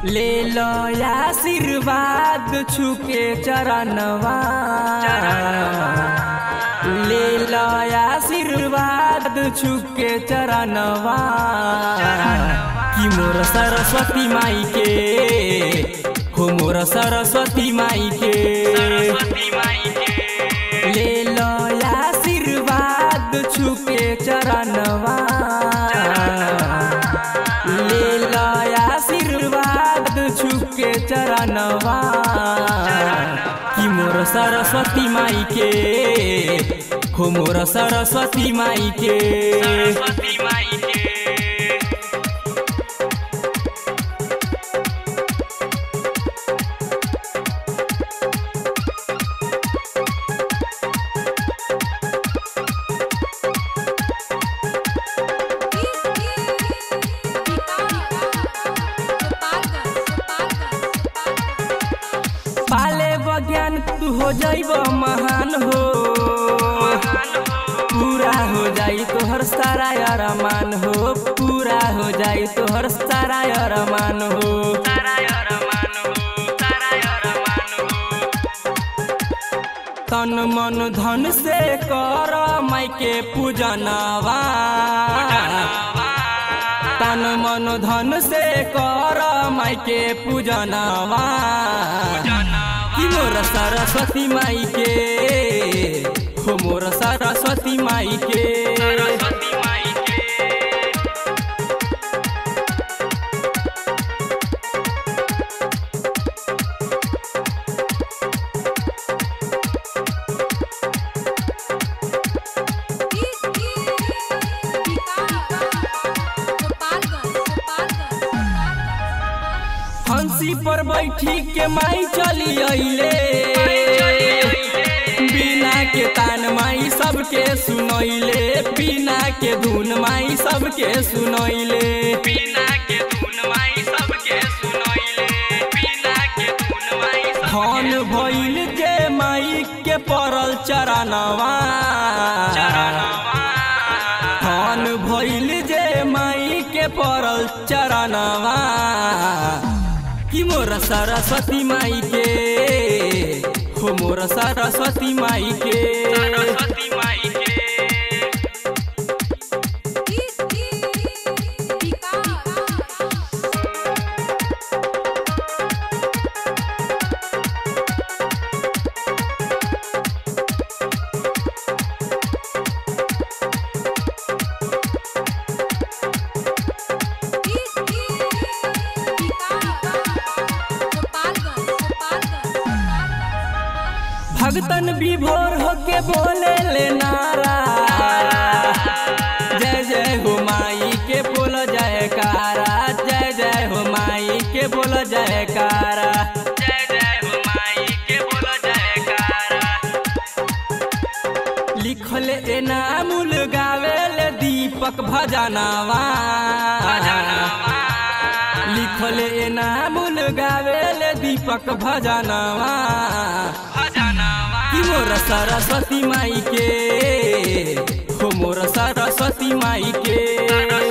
ले लो आशीर्वाद छुके चरणवा ले लो आशीर्वाद छुके चरणवा कि मोर सरस्वती माई के हो मोर सरस्वती माई के ले लो आशीर्वाद छुके चरणवा ले लो आशीर्वाद छुके चरणवा कि मोर सरस्वती माई के हो मोर सरस्वती माई के पाले बज्ञान तू हो जाइब महान हो पूरा हो जाई तोहर सारा अरमान हो पूरा हो जाई तोहर सारा अरमान हो तन मन धन से कर माई के पूजनवा तन मन धन से कर माई के पूजनवा कि मोर सरस्वती माई के हो मोर सरस्वती माई के हंसी पर बैठी के माई चली अइले बिना के तान माई सबके सुनैले बिना के धुन माई सबके सुनैले बिना के धुन माई सबके सुनैले बिना के धुन माई धन भइल जे माई के परल चरणवा धन भइल जे माई के परल चरणवा कि मोर सरस्वती माई के हो मोर सरस्वती माई के सरस्वती माई के भगतन विभोर होके बोले ले नारा जय जय हो माई के बोल जयकारा जय जय हो माई के बोल जयकारा जय जय हो माई के बोल जयकारा लिखल एनामुल गावेल दीपक भजनवा लिखल एनामुल गावेल दीपक भजनवा कि मोर सरस्वती माई के हो मोर सरस्वती माई के